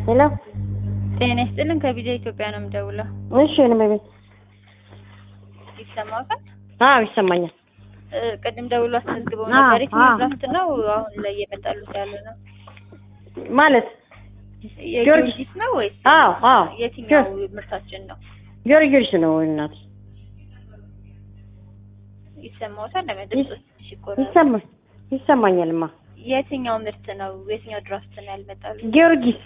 ሄሎ ጤና ይስጥልን ከቢጃ ኢትዮጵያ ነው የምደውለው። እሺ እኔ በቤት ይሰማዎታል? አዎ ይሰማኛል። እ፣ ቅድም ደውሎ አስመዝግበው አዎ፣ ነበር። የትኛው አዎ። ድራፍት ነው አሁን ላይ እየመጣሉት ያለ ነው? ማለት የጊዮርጊስ ነው ወይስ አዎ አዎ የትኛው ምርታችን ነው? ጊዮርጊስ ነው እናት ይሰማዎታል? ለመድረስ ሲቆራ ይሰማ ይሰማኛልማ። የትኛው ምርት ነው? የትኛው ድራፍት ነው ያልመጣሉ? ጊዮርጊስ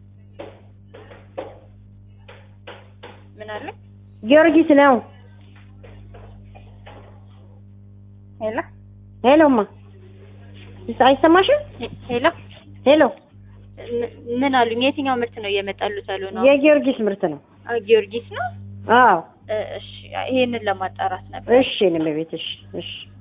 ምን አለ? ጊዮርጊስ ነው። ሄሎ ሄሎማ አይሰማሽም? ሄሎ ሄሎ ም- ምን አሉኝ? የትኛው ምርት ነው እየመጣሉት ያሉ ነው? የጊዮርጊስ ምርት ነው። አ፣ ጊዮርጊስ ነው። አዎ እ፣ እሺ ይሄንን ለማጣራት ነበር። እሺ እኔ በቤት እሺ እሺ